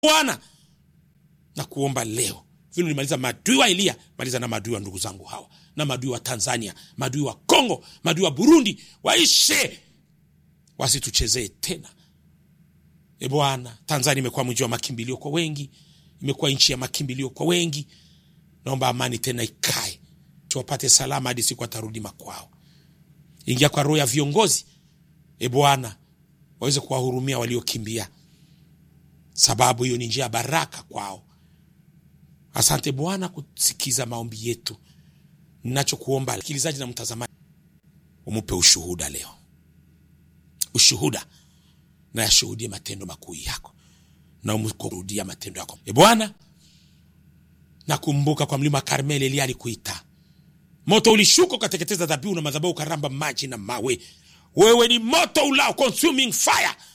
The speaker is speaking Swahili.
bwana na kuomba leo vile ulimaliza maadui wa eliya maliza na maadui wa ndugu zangu hawa na maadui wa tanzania maadui wa kongo maadui wa burundi waishe wasituchezee tena e bwana tanzania imekuwa mji wa makimbilio kwa wengi imekuwa nchi ya makimbilio kwa wengi naomba amani tena ikae tuwapate salama hadi siku atarudi makwao ingia kwa roho ya viongozi e bwana waweze kuwahurumia waliokimbia sababu hiyo ni njia ya baraka kwao asante bwana kusikiza maombi yetu ninachokuomba msikilizaji na mtazamaji umupe ushuhuda leo ushuhuda na yashuhudie matendo makuu yako na umkurudia matendo yako e bwana nakumbuka kwa mlima karmeli elia alikuita moto ulishuka ukateketeza dhabihu na madhabahu ukaramba maji na mawe wewe ni moto ulao consuming fire